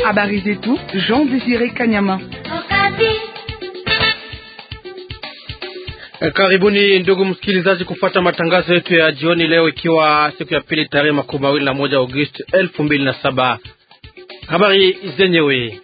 Habari zetu Jean Désiré Kanyama. Karibuni ndugu msikilizaji, kufuata matangazo yetu ya jioni leo, ikiwa siku ya pili tarehe makumi mawili na moja Agosti elfu mbili na saba. Habari zenyewe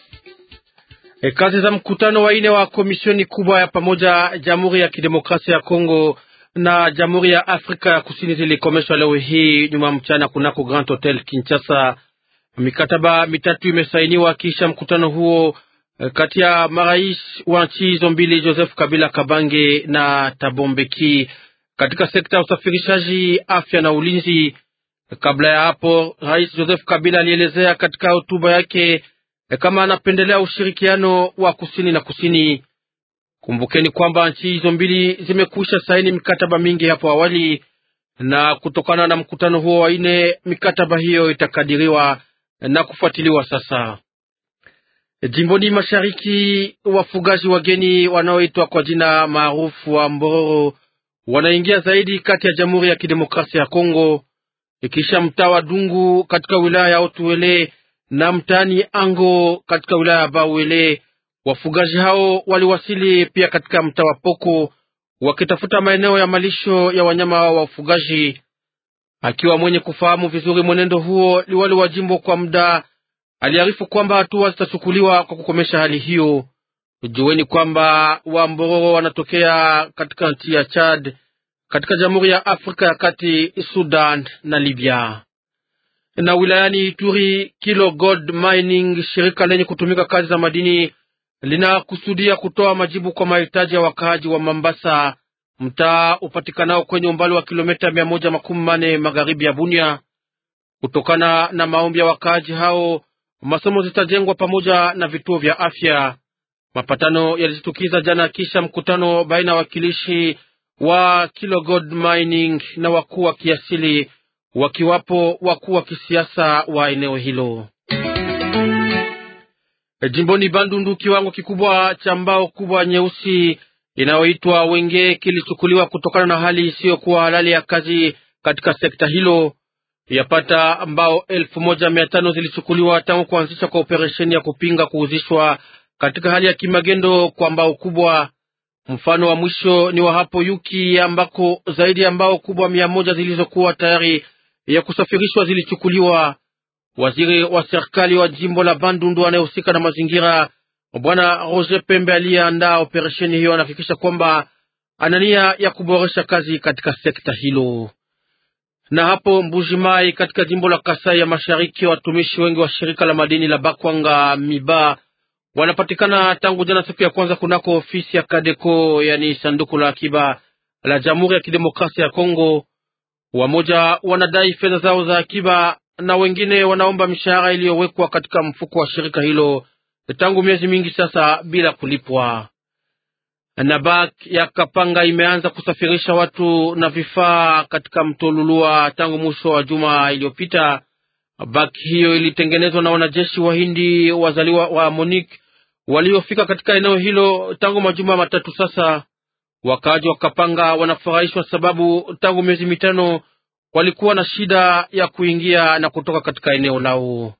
E, kazi za mkutano wa ine wa komisioni kubwa ya pamoja Jamhuri ya Kidemokrasia ya Kongo na Jamhuri ya Afrika ya Kusini zilikomeshwa leo hii nyuma mchana kunako Grand Hotel Kinshasa. Mikataba mitatu imesainiwa kisha mkutano huo kati ya marais wa nchi hizo mbili Joseph Kabila Kabange na Thabo Mbeki katika sekta ya usafirishaji, afya na ulinzi. Kabla ya hapo, Rais Joseph Kabila alielezea katika hotuba yake kama anapendelea ushirikiano wa kusini na kusini. Kumbukeni kwamba nchi hizo mbili zimekwisha saini mikataba mingi hapo awali, na kutokana na mkutano huo wa ine, mikataba hiyo itakadiriwa na kufuatiliwa sasa. Jimboni mashariki, wafugaji wageni wanaoitwa kwa jina maarufu wa Mbororo wanaingia zaidi kati ya Jamhuri ya Kidemokrasia ya Kongo, ikisha mtaa wa Dungu katika wilaya ya Otuele na mtaani Ango katika wilaya ya Bauele. Wafugaji hao waliwasili pia katika mtaa wa Poko wakitafuta maeneo ya malisho ya wanyama hao wa ufugaji. Akiwa mwenye kufahamu vizuri mwenendo huo, liwali wa jimbo kwa muda aliarifu kwamba hatua zitachukuliwa kwa kukomesha hali hiyo. Jueni kwamba Wambororo wanatokea katika nchi ya Chad, katika Jamhuri ya Afrika ya Kati, Sudan na Libya. Na wilayani Ituri, Kilo Gold Mining, shirika lenye kutumika kazi za madini, linakusudia kutoa majibu kwa mahitaji ya wakaaji wa Mambasa, mtaa upatikanao kwenye umbali wa kilomita mia moja makumi mane magharibi ya Bunia. Kutokana na maombi ya wakaaji hao masomo zitajengwa pamoja na vituo vya afya. Mapatano yalijitukiza jana kisha mkutano baina ya wakilishi wa Kilo Gold Mining na wakuu wa kiasili, wakiwapo wakuu wa kisiasa wa eneo hilo. Jimboni Bandundu, kiwango kikubwa cha mbao kubwa nyeusi inayoitwa wenge kilichukuliwa kutokana na hali isiyokuwa halali ya kazi katika sekta hilo. Yapata mbao elfu moja mia tano zilichukuliwa tangu kuanzisha kwa operesheni ya kupinga kuuzishwa katika hali ya kimagendo kwa mbao kubwa. Mfano wa mwisho ni wa hapo Yuki ambako zaidi ya mbao kubwa mia moja zilizokuwa tayari ya kusafirishwa zilichukuliwa. Waziri wa serikali wa jimbo la Bandundu anayehusika na mazingira Bwana Roger Pembe aliyeandaa operesheni hiyo anahakikisha kwamba ana nia ya kuboresha kazi katika sekta hilo na hapo Mbujimai katika jimbo la Kasai ya Mashariki, watumishi wengi wa shirika la madini la Bakwanga Miba wanapatikana tangu jana siku ya kwanza kunako ofisi ya Kadeko, yani sanduku la akiba la Jamhuri ya Kidemokrasia ya Kongo. Wamoja wanadai fedha zao za akiba na wengine wanaomba mishahara iliyowekwa katika mfuko wa shirika hilo tangu miezi mingi sasa bila kulipwa. Na bak ya Kapanga imeanza kusafirisha watu na vifaa katika mto Lulua tangu mwisho wa juma iliyopita. Bak hiyo ilitengenezwa na wanajeshi wa Hindi wazaliwa wa Monique waliofika katika eneo hilo tangu majuma matatu sasa. Wakaaji wa Kapanga wanafurahishwa sababu tangu miezi mitano walikuwa na shida ya kuingia na kutoka katika eneo lao.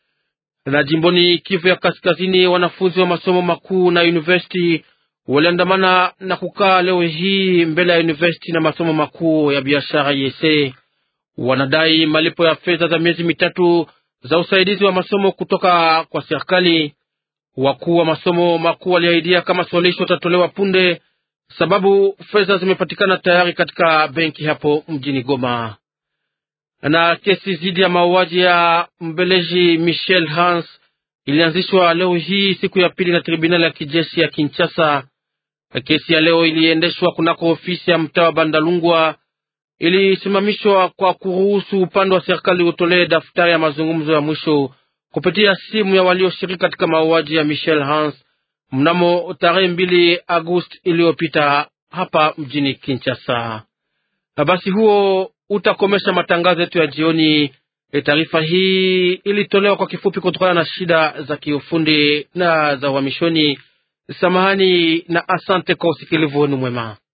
Na jimboni Kivu ya Kaskazini, wanafunzi wa masomo makuu na university waliandamana na kukaa leo hii mbele ya university na masomo makuu ya biashara yese. Wanadai malipo ya fedha za miezi mitatu za usaidizi wa masomo kutoka kwa serikali. Wakuu wa masomo makuu waliahidia kama suluhisho tatolewa punde, sababu fedha zimepatikana tayari katika benki hapo mjini Goma. Na kesi dhidi ya mauaji ya mbeleji Michel Hans ilianzishwa leo hii siku ya pili na tribunali ya kijeshi ya Kinshasa. Kesi ya leo iliendeshwa kunako ofisi ya mtaa wa Bandalungwa, ilisimamishwa kwa kuruhusu upande wa serikali utolee daftari ya mazungumzo ya mwisho kupitia simu ya walioshiriki katika mauaji ya Michel Hans mnamo tarehe mbili Agosti iliyopita hapa mjini Kinshasa. Basi huo utakomesha matangazo yetu ya jioni. Taarifa hii ilitolewa kwa kifupi kutokana na shida za kiufundi na za uhamishoni. Samahani na asante kwa usikilivu wenu mwema.